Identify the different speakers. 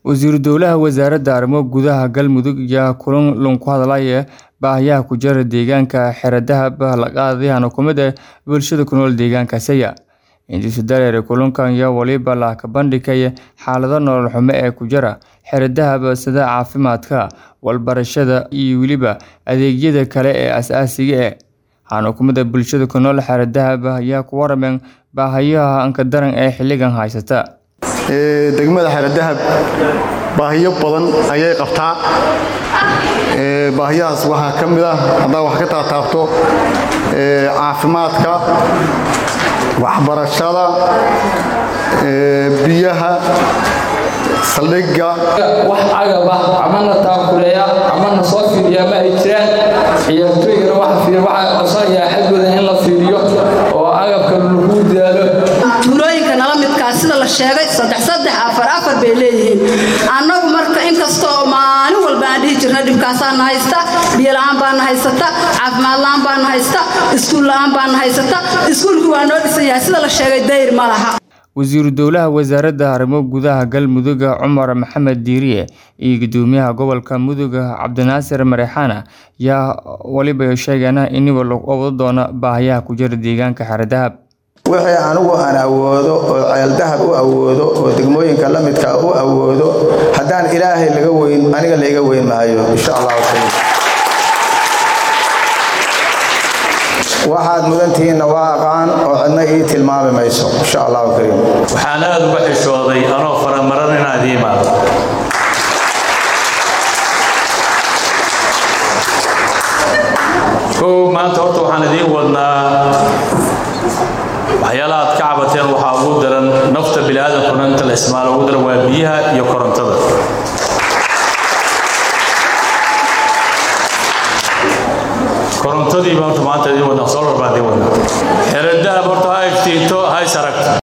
Speaker 1: wasiiru dowlaha wasaaradda arrimo gudaha galmudug ayaa kulan lun ku hadlaya baahiyaha ku jira deegaanka xeradahab laqaadyahan xukuumadda bulshada ku nool deegaanka saya intiisu dareere kulankan iyo waliba la ka bandhigaya xaalado nolol xumo ee ku jira xeradahab sida caafimaadka walbarashada iyo weliba adeegyada kale ee as-aasiga eh waxaana xukuumadda bulshada ku nool xeradahab ayaa ku warameen baahiyaha anka daran ee xilligan haysata
Speaker 2: degmada xeradahab baahiyo badan ayay qabtaa baahiyahaas waxaa ka mid ah haddaa wax ka taataabto caafimaadka waxbarashada biyaha saldhigga
Speaker 3: wax agaba amana taakuleeya amana soo fiiriya ma ay jiraan ciyaartooygana waxaa codsanaya xaggooda in la fiiriyo oo agabka lagu daalo
Speaker 4: tuulooyinka nala midkaa sida la sheegay saddex saddex afar afar bay leeyihiin annagu marka inkastoo maalin walba aan dhihi jirna dhibkaasaana haysta biyola-aan baana haysata caafimaad la-aan baana haysta iskuul la-aan baana haysata iskuulkii waa noo dhisan yahay sida la sheegay dayr ma laha
Speaker 1: wasiiru dowlaha wasaaradda arrimo gudaha galmudug cumar maxamed diiriye iyo gudoomiyaha gobolka mudug cabdinaasir mareexaana yaa waliba sheegeena iniba lagu wado doono baahiyaha ku jira deegaanka xeradahab
Speaker 5: wixii anigu aan awoodo oo ceeldahab u awoodo oo degmooyinka la midka u awoodo haddaan ilaahay laga weyn aniga laiga weyn maayo insha allahu kariim waxaad mudantihiinna waa aqaan oo cidna ii tilmaami mayso insha allahu kariim
Speaker 6: waxaan aada uga xishooday anoo faramaran inaad ii imaado kow maanta horta waxaan idiin wadnaa waxyaalaha aad ka cabateen waxaa ugu daran nafta biniaadamkuna inta la ismaalo ugu daran waa biyaha iyo korontada korontadiiba horta maanta idiin wadnaa solar baan idiin wadnaa